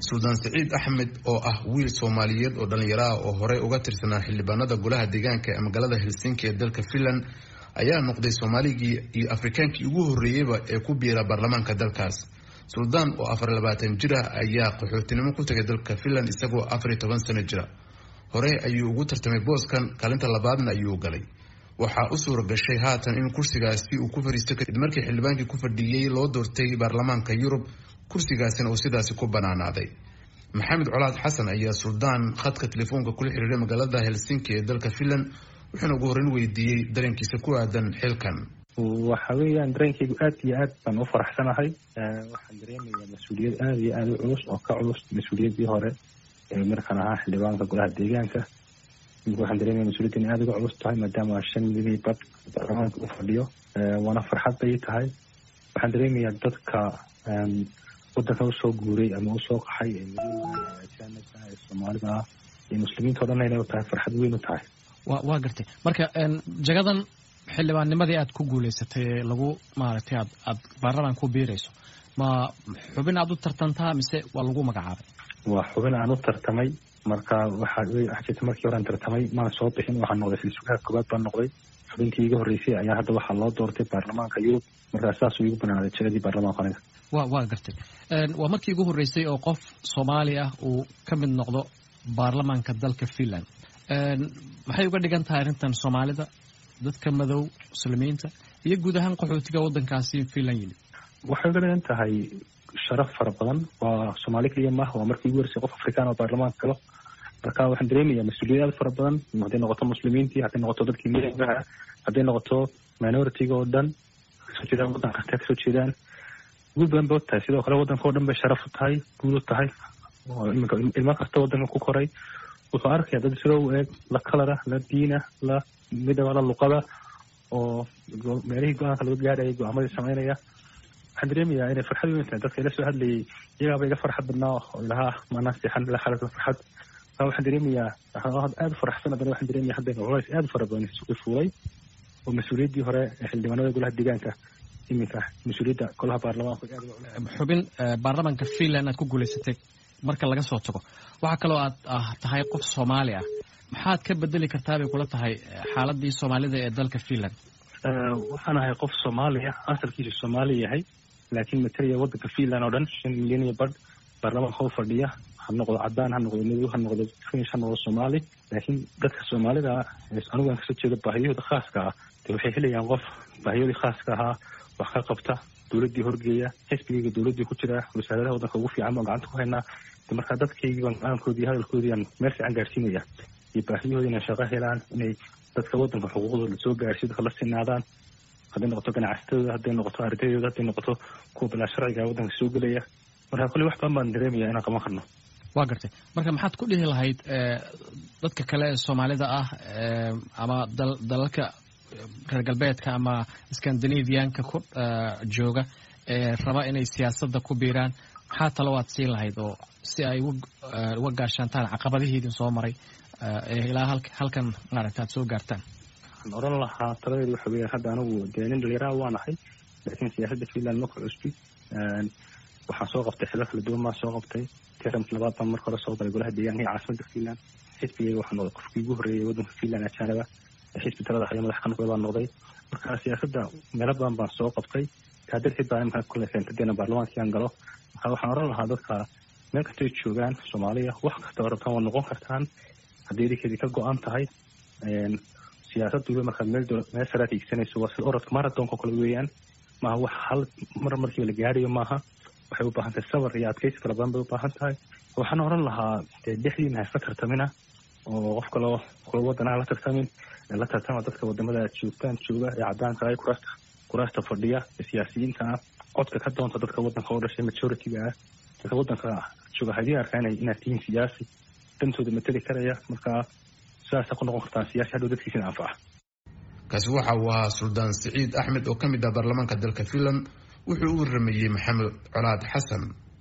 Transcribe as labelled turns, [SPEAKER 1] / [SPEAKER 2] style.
[SPEAKER 1] suldaan siciid axmed oo ah wiil soomaaliyeed oo dhallinyaro ah oo horey uga tirsanaa xildhibaanada golaha deegaanka ee magaalada helsinki ee dalka finland ayaa noqday soomaaligii iyo afrikaankii ugu horreeyeyba ee ku biira baarlamaanka dalkaas suldaan oo afar labaatan jir ah ayaa qaxootinimo ku tagay dalka finland isagoo afariyo toban sano jira hore ayuu ugu tartamay booskan kaalinta labaadna ayuu galay waxaa u suura gashay haatan in kursigaasi uu ku fadhiisto kadib markii xildhibaankii ku fadhiyey loo doortay baarlamaanka yurub kursigaasina uu sidaasi ku banaanaaday maxamed colaad xasan ayaa suldaan khadka telefoonka kula xiriiray magaalada helsinki ee dalka finland wuxuuna ugu horreyn weydiiyey dareenkiisa ku aadan xilkan
[SPEAKER 2] waxa weeyaan dareenkaygu aad iyo aad baan u faraxsanahay waxaan dareemayaa mas-uuliyad aada iyo aada u culus oo ka culus mas-uuliyaddii hore ee markaan ahaa xildhibaanka golaha deegaanka imika waxaan dareemaya mas-uuliyaddan aada uga culus tahay maadaama shan milii bad baarlamaanka u fadhiyo waana farxad bay tahay waxaan dareemayaa dadka wadanka usoo guuray ama usoo qaxay ee madowga ajaanibka ee soomaalida ah iyo muslimiinta o dhan inay u tahay farxad weyn u tahay
[SPEAKER 3] wa waa gartay marka jagadan xildhibaannimadii aad ku guulaysatay ee lagu maaragtay aad aad baarlamaan ku biirayso ma xubin aad u tartantaa mise waa lagu magacaabay
[SPEAKER 2] waa xubin aan u tartamay marka waxaa waxa jirta markii horean tartamay maan soo bixin waxaan noqday silsugaha koobaad baan noqday xubintii iga horreysay ayaa hadda waxaa loo doortay baarlamaanka yurub markaa saasuu igu banaaday jagadii baarlamaanka aniga
[SPEAKER 3] wa waa gartay waa markii ugu horreysay oo qof soomaali ah uu ka mid noqdo baarlamaanka dalka finland maxay uga dhigan tahay arrintan soomaalida dadka madow muslimiinta iyo guud ahaan qaxootiga waddankaasi finland yimid
[SPEAKER 2] waxay uga dhigan tahay sharaf fara badan waa soomaali keliya maaha waa markii ugu horeysay qof afrikaan oo baarlamaanka galo marka waxaan dareemayaa mas-uuliyad aad fara badan hadday noqoto muslimiintii hadday noqoto dadkii miyaha hadday noqoto minoritiga oo dhan kasoo jeedaan waddanka kasta kasoo jeedaan guul badan bay u tahay sidoo kale waddanka oo dhan bay sharaf u tahay guul u tahay iminka ilmo kasta waddanka ku koray wuxuu arkaya dad sida u eeg la kalara la diina la midaba la luqada oo meelihii go-aanka laga gaadhayay go-aamadii samaynaya waxaan dareemayaa inay farxad weyn tahay dadka ila soo hadlayay iyagaaba iga farxad badnaa oo ilahaa maanaa seexan ila xalasa farxad marka waxaan dareemayaa aada u faraxsan haddana waxaan dareemaya hadda culays aada u fara badan isugu fuulay oo mas-uuliyaddii hore ee xildhibaanada golaha deegaanka iminka mas-uuliyadda golaha baarlamaanka
[SPEAKER 3] xubin baarlamaanka finland aad ku guulaysatay marka laga soo tago waxaa kaloo aad ah tahay qof soomaali ah maxaad ka bedeli kartaa bay kula tahay xaaladii soomaalida ee dalka finland
[SPEAKER 2] waxaan ahay qof soomaaliya asalkiisu soomaali yahay laakiin matalaya waddanka finland oo dhan shan milyan iyo badh baarlamaanka u fadhiya ha noqdo cadaan ha noqdo madow ha noqdo finish ha noqdo soomaali laakiin dadka soomaalida anigaan kasoo jeedo baahiyahooda khaaska ah de waxay helayaan qof baahiyoodii khaaska ahaa wax ka qabta dowladdii horgeeya xisbigayga dowladdii ku jira wasaaradaha waddanka ugu fiican baan gacanta ku haynaa de markaa dadkaygii baan go-aankoodii hadalkoodii aan meel fiican gaarsiinaya iyo baahiyahooda inay shaqo helaan inay dadka waddanka xuquuqdooda soo gaarsiyo dadka la sinaadaan hadday noqoto ganacsatadooda hadday noqoto ardaydooda hadday noqoto kuwa bilaa sharciga waddanka soo gelaya marka kolley wax badan baan dareemaya inaan qaban karno
[SPEAKER 3] waa gartay marka maxaad ku dhihi lahayd dadka kale ee soomaalida ah ama dalalka reer galbeedka ama scandinavianka ku jooga ee raba inay siyaasadda ku biiraan maxaa talo aad siin lahayd oo si ay uga gaashaantaan caqabadihiidin soo maray ilaa halkan maaragta aad soo gaartaan
[SPEAKER 2] waxaan oran lahaa taladeedu waxa weeyaan hadda anigu dee nin dhalinyaraha waan ahay laakiin siyaasadda finland ma ku cusbi waxaan soo qabtay xilal kala duwan baan soo qabtay tiramki labaad baan marka hore soo galay golaha deegaanka iyo caasimada finland xisbigayga waxaa noqday qofkii ugu horreeyay waddanka finland ajaanaba xisbi talada haya madax qanuga baan noqday marka siyaasadda meelo badan baan soo qabtay taa darteed baa imika kule keentadeena baarlamaankii aan galo marka waxaan oran lahaa dadka meel kastay joogaan soomaaliya wax kasta oo rabtaan waa noqon kartaan haddii idinkeedii ka go-an tahay siyaasad waliba markaad meel meel saraad hiigsanayso waa sida orodka marathonka kale weeyaan maaha wax hal mar markiiba la gaarayo maaha waxay u baahan tahay sabar iyo adkaysi fara badan bay u baahan tahay waxaan oran lahaa dee dhexdiina ha iska tartamina oo qof kaloo kula wadanaha la tartamin la tartama dadka wadamada joogtaan jooga ee cadaanka ah kuraasta kuraasta fadhiya ee siyaasiyiinta ah codka ka doonta dadka waddanka oo dhashay majority-ga ah dadka waddanka jooga haydii arkaan inaad tihiin siyaasi dantooda mateli karaya markaa sidaasa ku noqon kartaan siyaasi hadhow dadkiisina anfaca
[SPEAKER 1] kaasi waxa uu ahaa suldaan siciid axmed oo ka mid ah baarlamaanka dalka finland wuxuu u waramayey maxamed colaad xasan